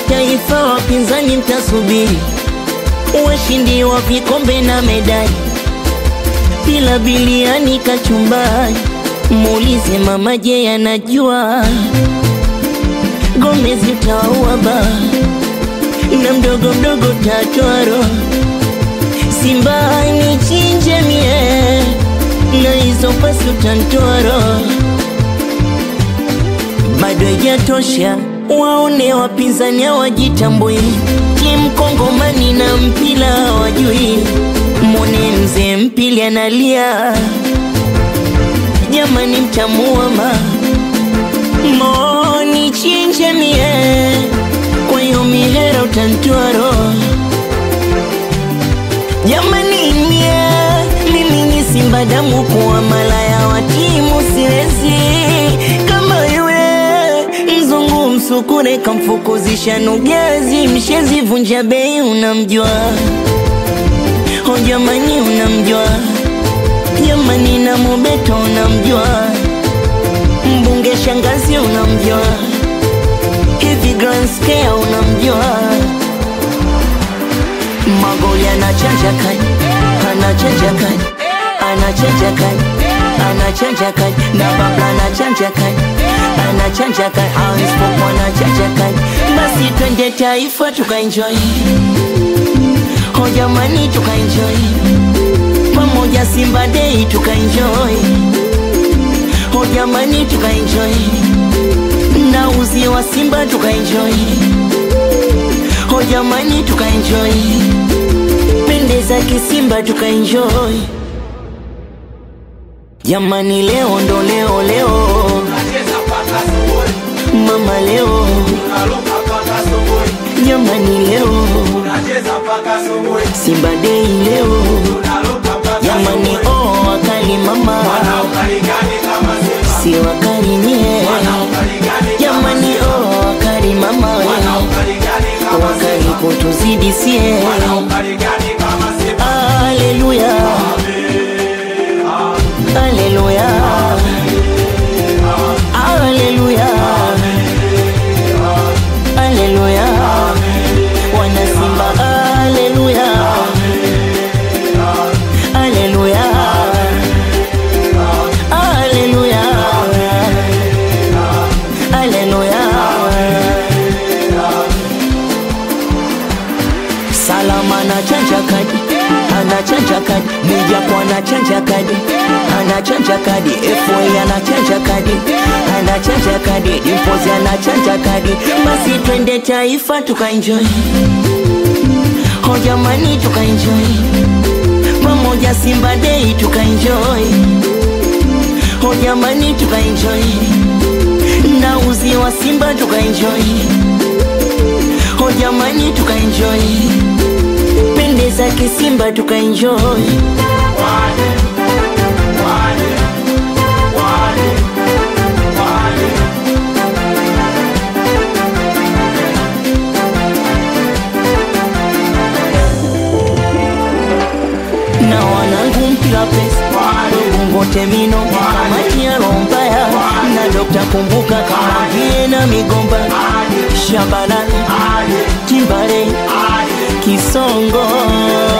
taifa, wapinzani mtasubiri, washindi wa vikombe na medali, bila biliani kachumbari. Muulize mama, je, anajua Gomez utaua ba na mdogo mdogo tatoa roho Simba ni chinje mie na hizo pasi utantoa roho bado haijatosha, waone wapinzani hawajitambui, timu Kongomani na mpila hawajui. Mwone mzee mpili analia, jamani, mtamuama moni chinje mie, kwa hiyo mihera utantoa roho jamani, mie mimi ni Simba damu kuwa malaya wa timu siwezi kama yule mzungu msukure kamfukuzisha nugezi mshezi vunja bei unamjua o jamani unamjua jamani na mubeto unamjua mbunge shangazi unamjua hivi grand scale unamjua magoli anachanja kani anachanja kani anachanja kani anachanja kani na babla anachanja kani anachanja kani aispopo anachanja kani basi twende taifa tukaenjoy ho jamani tukaenjoy pamoja simba dei tukaenjoy ho jamani tukaenjoy na uzi wa simba tukaenjoy ho jamani tukaenjoy pendeza kisimba tukaenjoy jamani leo ndo leo leo mama leo jamani leo simba dei leo jamani oh wakali mama si wakali nie jamani oh wakali mama we wakali kutuzidi sie Haleluya, haleluya, haleluya, haleluya, wana Simba, haleluya, haleluya, haleluya, haleluya. Salama anachanja kadi, anachanja kadi, Mwijaku anachanja kadi, anachanja kadi, FA anachanja kadi, anachanja kadi, Dimpozi anachanja kadi, basi twende taifa tukaenjoy, ho jamani tukaenjoy, pamoja Simba Day tukaenjoy, ho jamani tukaenjoy, na uzi wa Simba tukaenjoy, ho jamani tukaenjoy pendeza kisimba tukaenjoy na wanangu mpila pesa ngote mino kamati ya rombaya na dokta kumbuka kama vie na migomba shabalala timbale kisongo